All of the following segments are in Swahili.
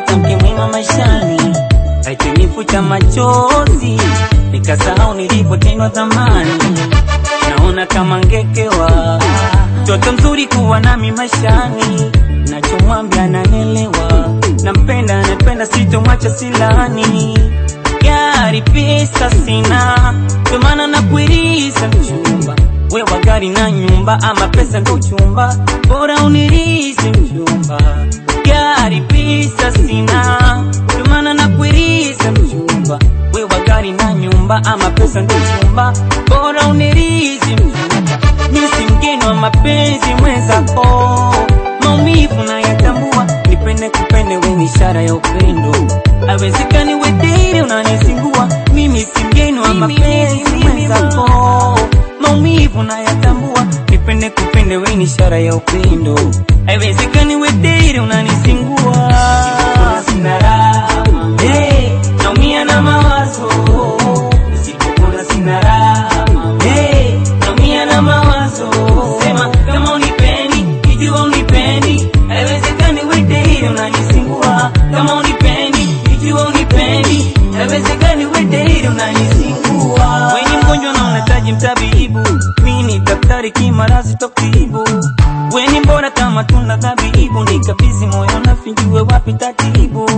nimepata mke mwema maishani, haitanifuta machozi nikasahau nilipotendwa zamani. Naona kama ngekewa mtoto mzuri kuwa nami maishani, nachomwambia nanelewa, nampenda napenda, sitomwacha silani. Gari pesa sina, ndio maana nakuiriza mchumba wewa gari na nyumba, ama pesa ndo chumba, bora unirize mchumba. Gari pesa sina, ndio maana nakuiriza mchumba, wewa gari na nyumba, ama pesa ndo chumba, bora unirize mchumba. Mimi si mgeni wa mapenzi mwenzako, maumivu nayatambua, nipende kupende, we ni ishara ya upendo, awezekani wedere unanisingua. Mimi si mgeni wa mapenzi mwenzako, maumivu nayatambua, nipende kupende, we ni ishara ya upendo, haiwezekani wedere unanisingua. Sina raha, hey, naumia na mawazo, nisipokula sina raha, hey, naumia na mawazo, sema kama unipendi, ikiwa unipendi, haiwezekani wedere unanisingua, kama unipendi, ikiwa unipendi, haiwezekani wedere unanisingua. Wenye mgonjwa na unahitaji mtabibu, mimi ni daktari kimarazi tokibu. Weni mbona kama tuna dhabibu, nikabizi moyo nafinjue wapi tatibu,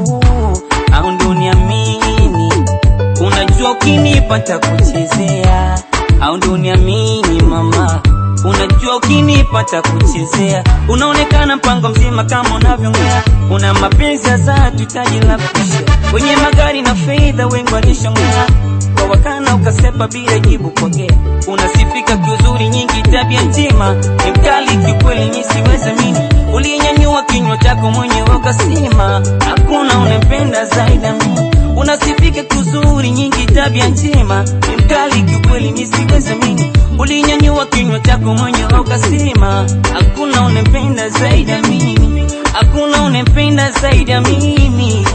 au ndio niamini Unajua ukinipa takuchezea, au ndio uniamini mama? Unajua ukinipa takuchezea, unaonekana mpango mzima kama unavyongea. Una mapenzi ya dhati, taji la kusha, wenye magari na fedha wengi walishongea kwa wakana, ukasepa bila jibu pokea. Unasifika kiuzuri, nyingi tabia njema, ni mkali kiukweli, mimi siwezi mini. Ulinyanyua kinywa chako mwenyewe ukasema, hakuna unempenda zaidi ya mimi unasifika kuzuri nyingi tabia njema ni mkali kiukweli mimi siwezi mimi ulinyanyua kinywa chako mwenyewe ukasema hakuna unempenda zaidi ya mimi hakuna unempenda zaidi ya mimi